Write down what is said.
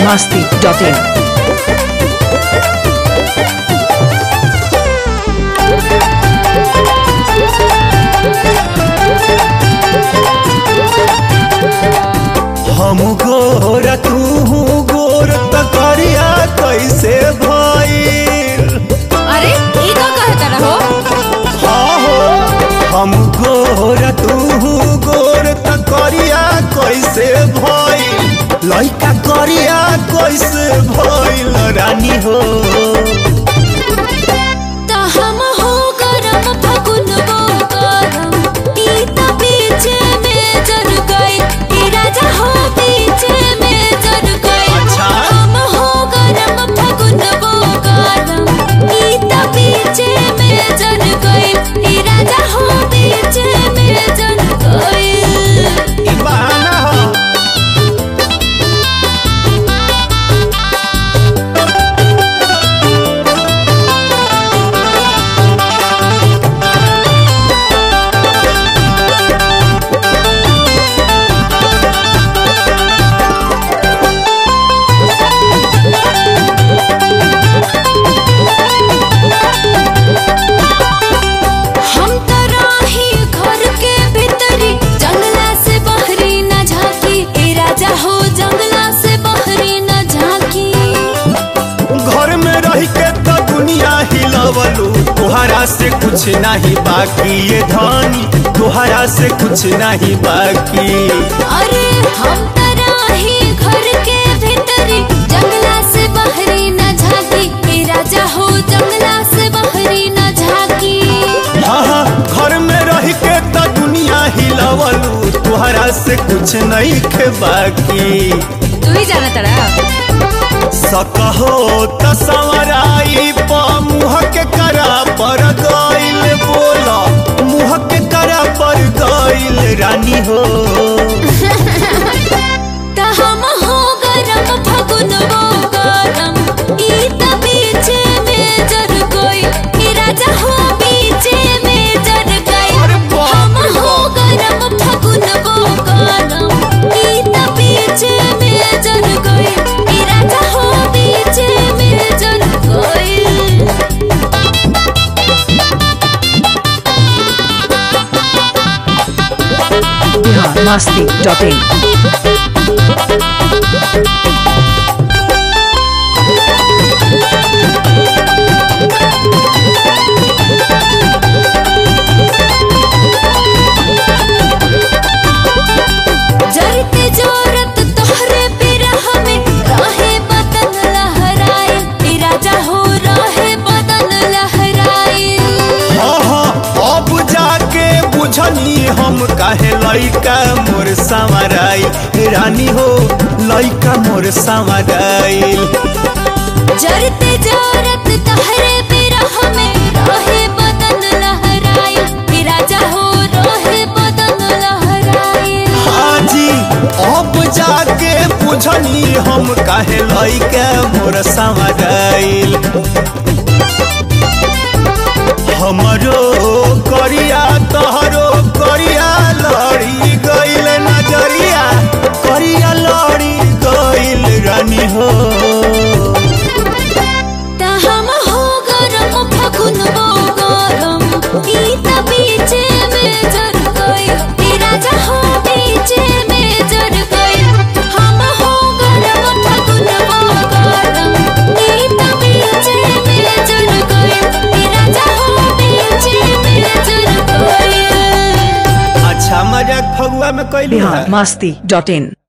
masti.in. हम गोर तू गोर त करिया कैसे भइल अरे ई का कहता रहो हाँ हो हम गोर तू गोर त करिया कैसे भइल लइका करिया कैसे भइल रानी हो त हम हो गरम फगुन वो गरम ई त बीचे में जर गई ई राजा हो बीचे में जर गई अच्छा। हम हो गरम फगुन वो गरम ई त बीचे में जर गई ई राजा हो बीचे में जर गई ई बहाना हो हम त रही घर के भीतरी जंगला से बहरी न झांकी ए राजा हो जंगला से बहरी न झांकी घर में रह के तो दुनिया हिलवलू तोहरा से कुछ नहीं बाकी ये धनी तोहरा से कुछ नहीं बाकी अरे हम त रही घर के भीतरी जंगला से बहरी न झांकी ए राजा हो जंगला से बहरी न झांकी हाँ हाँ घर में रह के तो दुनिया हिलवलू तोहरा से कुछ नहीं के बाकी तू ही जाना तड़ा सकहो त संवराई प मुँह के करा पर गइल बोला मुँह के करा पर गइल रानी हो त हम हो गरम फगुन वो गरम ई त बीचे में जर गई ई राजा हो बीचे में जर गई अरे बाप हम रे हो बाप। गरम फगुन वो गरम ई त बीचे में जर गई ई राजा हो बीचे में जर गई Bihar masti.in. जरते जोरत तोहरे बिरह में रहे बदन लहराए ई राजा हो रहे बदन लहराए हाँ हाँ अब जाके बुझनी हम काहे लइका मोर संवराई रानी हो लइका मोर संवराई जरते जोरत तोहरे बिरह में रहे बदन लहराए ई राजा हो रहे बदन लहराए हाजी अब जाके बुझनी हम काहे लइका मोर संवराई हमरो करिया तोहरो करिया लड़ी गइल नजरिया करिया लड़ी गइल रानी हो त हम हो गरम फगुन वो गरम ई त बीचे में जर गई ई राजा हो बीचे में जर गई हम हो गरम फगुन वो गरम ई त बीचे में जर गई ई राजा हो बीचे में जर गई अच्छा मजाक फगुआ में कैली Bihar masti.in.